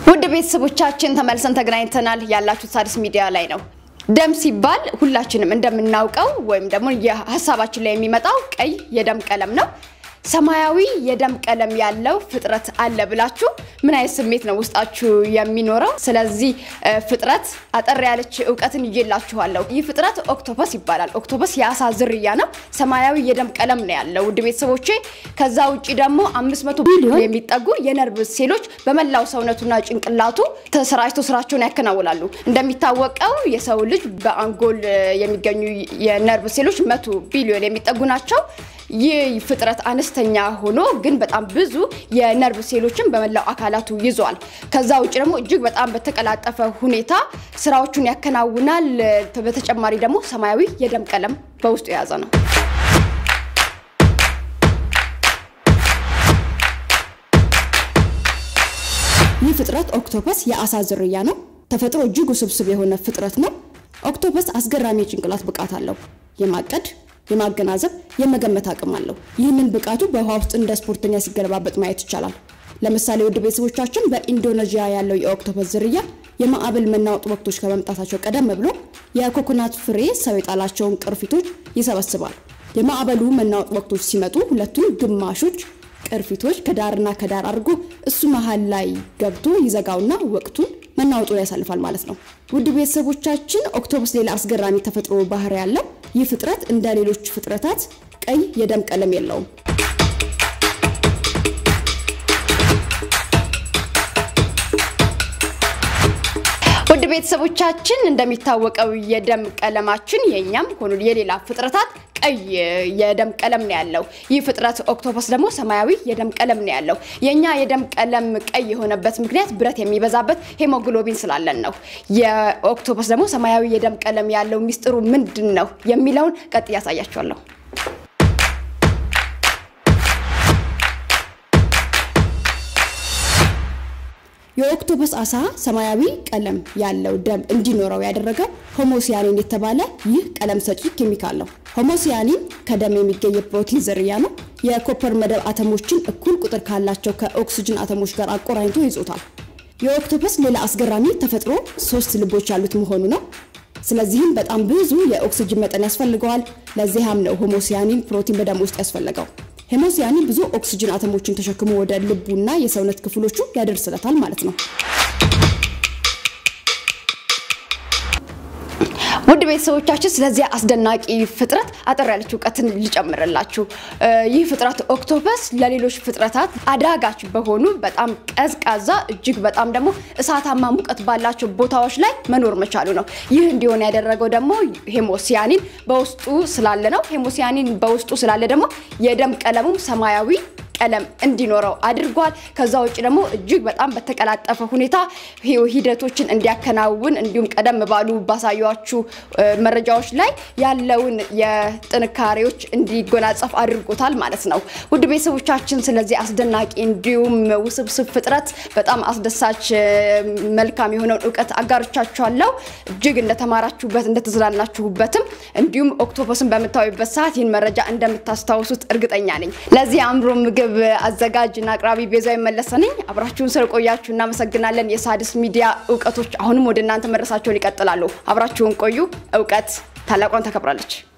ውድ ቤተሰቦቻችን ተመልሰን ተገናኝተናል። ያላችሁት ሣድስ ሚዲያ ላይ ነው። ደም ሲባል ሁላችንም እንደምናውቀው ወይም ደግሞ የሀሳባችን ላይ የሚመጣው ቀይ የደም ቀለም ነው። ሰማያዊ የደም ቀለም ያለው ፍጥረት አለ ብላችሁ ምን አይነት ስሜት ነው ውስጣችሁ የሚኖረው? ስለዚህ ፍጥረት አጠር ያለች እውቀትን ይዤላችኋለሁ። ይህ ፍጥረት ኦክቶፐስ ይባላል። ኦክቶፐስ የአሳ ዝርያ ነው። ሰማያዊ የደም ቀለም ነው ያለው ውድ ቤተሰቦቼ። ከዛ ውጭ ደግሞ 500 ቢሊዮን የሚጠጉ የነርቭ ሴሎች በመላው ሰውነቱና ጭንቅላቱ ተሰራጭተው ስራቸውን ያከናውናሉ። እንደሚታወቀው የሰው ልጅ በአንጎል የሚገኙ የነርቭ ሴሎች መቶ ቢሊዮን የሚጠጉ ናቸው። ይህ ፍጥረት አነስተኛ ሆኖ ግን በጣም ብዙ የነርቭ ሴሎችን በመላው አካላቱ ይዟል። ከዛ ውጭ ደግሞ እጅግ በጣም በተቀላጠፈ ሁኔታ ስራዎቹን ያከናውናል። በተጨማሪ ደግሞ ሰማያዊ የደም ቀለም በውስጡ የያዘ ነው። ይህ ፍጥረት ኦክቶፐስ የአሳ ዝርያ ነው። ተፈጥሮ እጅግ ውስብስብ የሆነ ፍጥረት ነው። ኦክቶፐስ አስገራሚ የጭንቅላት ብቃት አለው። የማቀድ የማገናዘብ የመገመት አቅም አለው። ይህንን ብቃቱ በውሃ ውስጥ እንደ ስፖርተኛ ሲገለባበጥ ማየት ይቻላል። ለምሳሌ ውድ ቤተሰቦቻችን በኢንዶኔዥያ ያለው የኦክቶፐስ ዝርያ የማዕበል መናወጥ ወቅቶች ከመምጣታቸው ቀደም ብሎ የኮኮናት ፍሬ ሰው የጣላቸውን ቅርፊቶች ይሰበስባል። የማዕበሉ መናወጥ ወቅቶች ሲመጡ ሁለቱም ግማሾች ቅርፊቶች ከዳርና ከዳር አድርጎ እሱ መሀል ላይ ገብቶ ይዘጋውና ወቅቱን መናወጡን ያሳልፋል ማለት ነው። ውድ ቤተሰቦቻችን ኦክቶፐስ ሌላ አስገራሚ ተፈጥሮ ባህሪ ያለው ይህ ፍጥረት እንደ ሌሎች ፍጥረታት ቀይ የደም ቀለም የለውም። ውድ ቤተሰቦቻችን እንደሚታወቀው የደም ቀለማችን የእኛም ሆኑ የሌላ ፍጥረታት ቀይ የደም ቀለም ነው ያለው። ይህ ፍጥረት ኦክቶፐስ ደግሞ ሰማያዊ የደም ቀለም ነው ያለው። የኛ የደም ቀለም ቀይ የሆነበት ምክንያት ብረት የሚበዛበት ሄሞግሎቢን ስላለን ነው። የኦክቶፐስ ደግሞ ሰማያዊ የደም ቀለም ያለው ሚስጥሩ ምንድን ነው የሚለውን ቀጥ ያሳያችኋለሁ። የኦክቶፐስ አሳ ሰማያዊ ቀለም ያለው ደም እንዲኖረው ያደረገው ሆሞሲያኒን የተባለ ይህ ቀለም ሰጪ ኬሚካል ነው። ሆሞሲያኒን ከደም የሚገኝ የፕሮቲን ዝርያ ነው። የኮፐር መደብ አተሞችን እኩል ቁጥር ካላቸው ከኦክስጅን አተሞች ጋር አቆራኝቶ ይዞታል። የኦክቶፐስ ሌላ አስገራሚ ተፈጥሮ ሶስት ልቦች ያሉት መሆኑ ነው። ስለዚህም በጣም ብዙ የኦክስጅን መጠን ያስፈልገዋል። ለዚያም ነው ሆሞሲያኒን ፕሮቲን በደም ውስጥ ያስፈለገው። ሄሞሲያኒን ብዙ ኦክስጅን አተሞችን ተሸክሞ ወደ ልቡና የሰውነት ክፍሎቹ ያደርስለታል ማለት ነው። ውድ ቤተሰቦቻችን ስለዚህ አስደናቂ ፍጥረት አጠር ያለች እውቀትን ልጨምርላችሁ። ይህ ፍጥረት ኦክቶፐስ ለሌሎች ፍጥረታት አዳጋች በሆኑ በጣም ቀዝቃዛ እጅግ በጣም ደግሞ እሳታማ ሙቀት ባላቸው ቦታዎች ላይ መኖር መቻሉ ነው። ይህ እንዲሆን ያደረገው ደግሞ ሄሞሲያኒን በውስጡ ስላለ ነው። ሄሞሲያኒን በውስጡ ስላለ ደግሞ የደም ቀለሙም ሰማያዊ ቀለም እንዲኖረው አድርጓል። ከዛ ውጭ ደግሞ እጅግ በጣም በተቀላጠፈ ሁኔታ ሂደቶችን እንዲያከናውን እንዲሁም ቀደም ባሉ ባሳያችሁ መረጃዎች ላይ ያለውን የጥንካሬዎች እንዲጎናጸፍ አድርጎታል ማለት ነው። ውድ ቤተሰቦቻችን ስለዚህ አስደናቂ እንዲሁም ውስብስብ ፍጥረት በጣም አስደሳች መልካም የሆነውን እውቀት አጋርቻችኋለሁ። እጅግ እንደተማራችሁበት እንደተዝናናችሁበትም እንዲሁም ኦክቶፐስን በምታዩበት ሰዓት ይህን መረጃ እንደምታስታውሱት እርግጠኛ ነኝ። ለዚህ አእምሮ ምግብ አዘጋጅ እና አቅራቢ ቤዛ መለሰ ነኝ። አብራችሁን ስለቆያችሁ እናመሰግናለን። የሣድስ ሚዲያ እውቀቶች አሁንም ወደ እናንተ መድረሳቸውን ይቀጥላሉ። አብራችሁን ቆዩ። እውቀት ታላቋን ተከብራለች።